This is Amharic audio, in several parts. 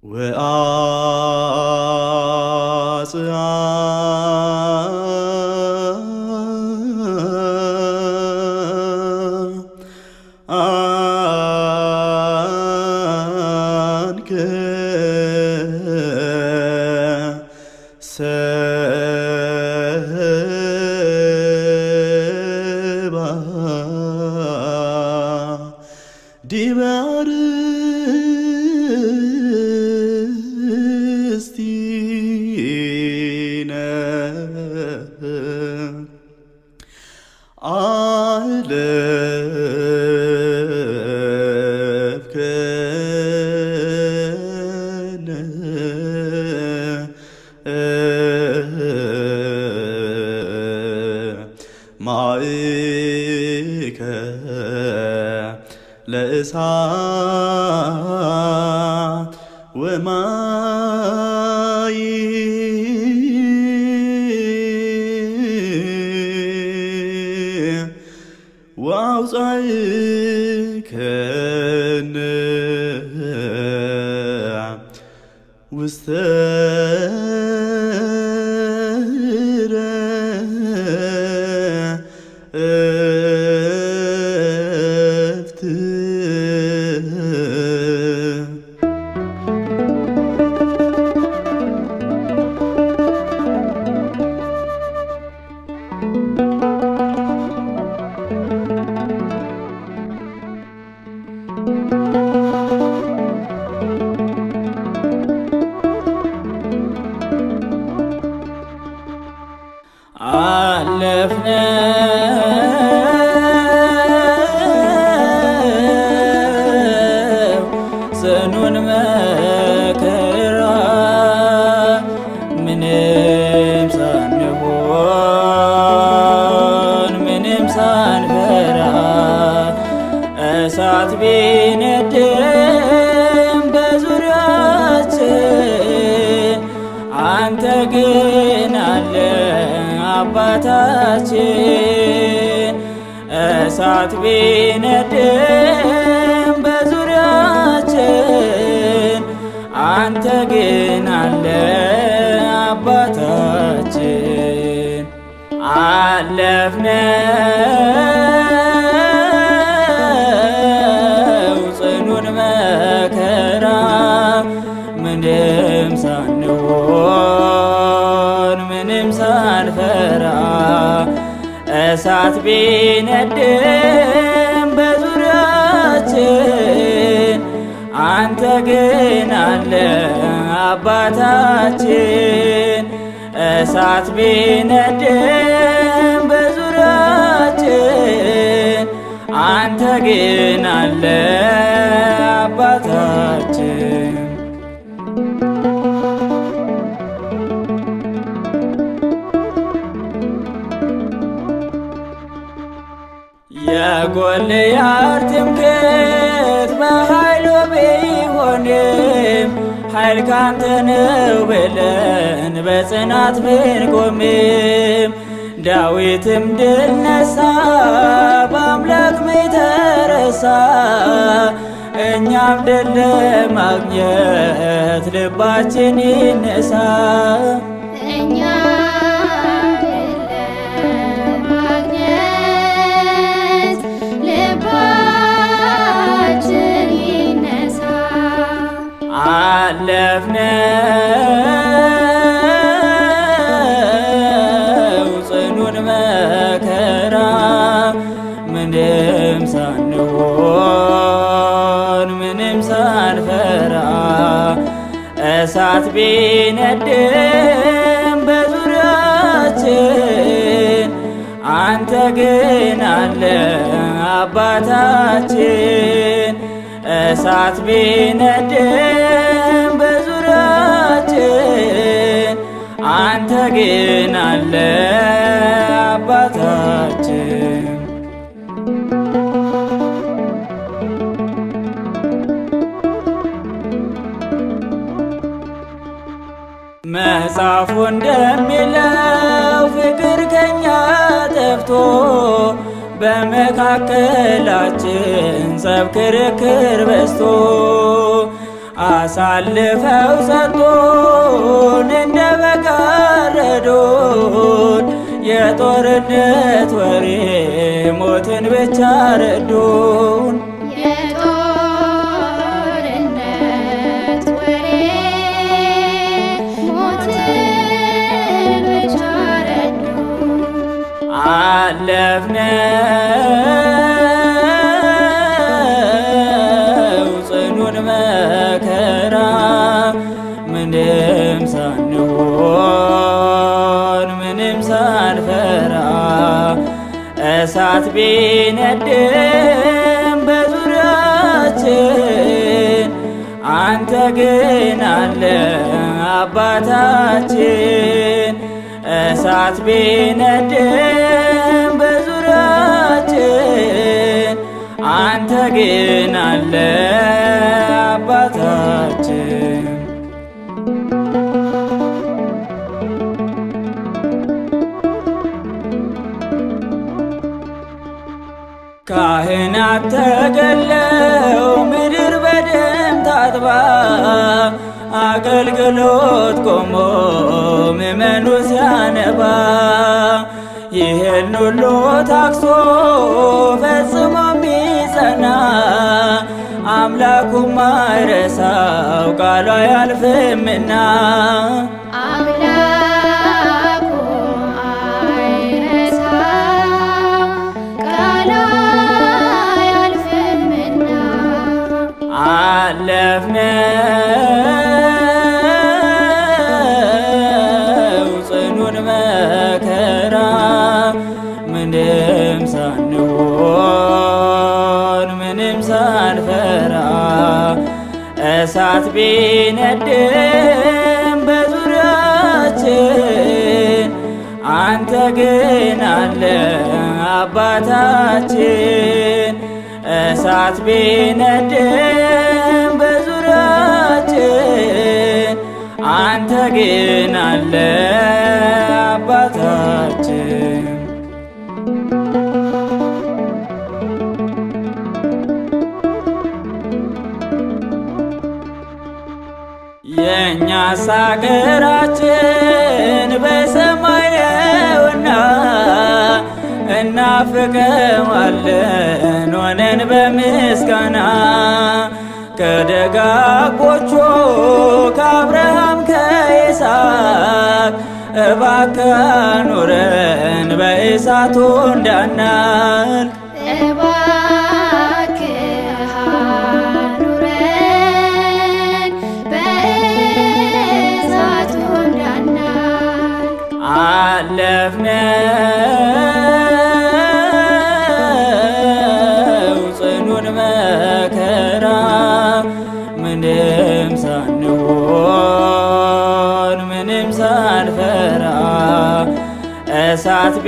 ወአጽአ አንከ ሰባ ዲበ አርእስቲነ አለፍከነ ማእከ ለእሳት ወማይ ዋውፃእከነ ውስተ ዕረፍት አለፍነው ጽኑን መከራ ምንም ሳንሆን ምንም ሳንፈራ እሳት ቢነድም በዙሪያችን አንተ ግን አለ አባታችን እሳት ቢነድም በዙሪያችን አንተ ግን አለ አባታችን አለፍነው ጽኑን መከራ ምንም ሳንሆን ምንም ሳንፈራ እሳት ቢነድም በዙሪያችን አንተ ግን አለ አባታችን እሳት ቢነድም በዙሪያችን አንተ ግን አለ አባታችን የጎልያድ ትምክህት በኃይሉ ቢሆንም ኃይል ካንተ ነው ብለን በጽናት ብንቆምም ዳዊትም ድል ነሳ በአምላክ ተረሳ እኛም ድል ለማግኘት ልባችን ይነሳ እኛ ለማግኘት ልባችን ይነሳ። አለፍነው ጽኑን መከራ ምንም ሳንሆን ምንም ሳንፈራ እሳት ቢነድም በዙሪያችን አንተ ግን አለ አባታችን እሳት ቢነድም በዙሪያችን አንተ ግን አለ አባታችን መጽሐፉ እንደሚለው ፍቅር ከኛ ጠፍቶ በመካከላችን ጸብ ክርክር በዝቶ አሳልፈው ሰጡን እንደ በጋረዱን የጦርነት ወሬ ሞትን ብቻ ረዱን። የጦርነት ወሬ ሞት ብቻ ረዱ አለፍነው ጽኑን መከራ ምንም ሳንሆን ምንም ሳንፈራ እሳት ቢነድም በዙሪያችን አንተ ግን አለ አባታችን እሳት ቢነድም በዙሪያችን አንተ ግን አለ አባታችን ካህናት ተገለው ምድር በደም ታጥባ አገልግሎት ቆሞ ምእመኑ ሲያነባ ይህን ሁሉ ታክሶ ፈጽሞ የሚጸና አምላኩም ማይረሳው ቃሉ አያልፍምና አምላኩ አይረሳ ቃሉ አያልፍምና አለፍነው ጽኑን መከራ ምንም ሳንሆን ምንም ሳንፈራ እሳት ቢነድም በዙሪያችን አንተ ግን አለ አባታችን እሳት ቢነድም በዙሪያችን አንተ ግን አለ አባታችን የእኛስ አገራችን በሰማይ ነውና እናፍቀዋለን ሆነን በምስጋና ከደጋጎቹ ከአብርሃም ከይስሐቅ እባክህ ኑረን በእሳቱ እንዳናልቅ እባክህ አኑረን በእሳቱ እንዳናልቅ አለፍነው ጽኑን መከራ ምንም ሳንሆን ምንም ሳንፈራ እሳት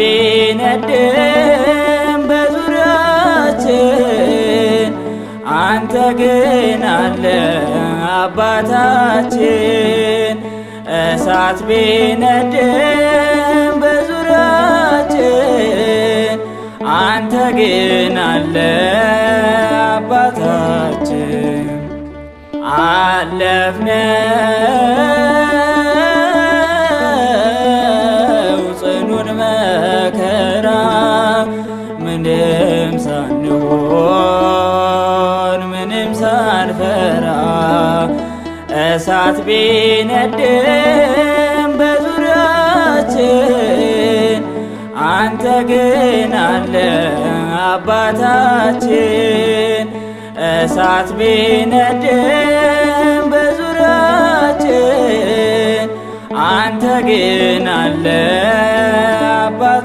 ቢነድም በዙሪያችን አንተ ግን አለ አባታችን እሳት ቢነድም በዙሪያችን አንተ ግን አለ አባታችን አለፍነው ጽኑን መከራ ምንም ሳንሆን ምንም ሳንፈራ እሳት ቢነድም በዙሪያችን አንተ ግን አለ አባታችን እሳት ቢነድም በዙሪያችን አንተ ግን አለ አባት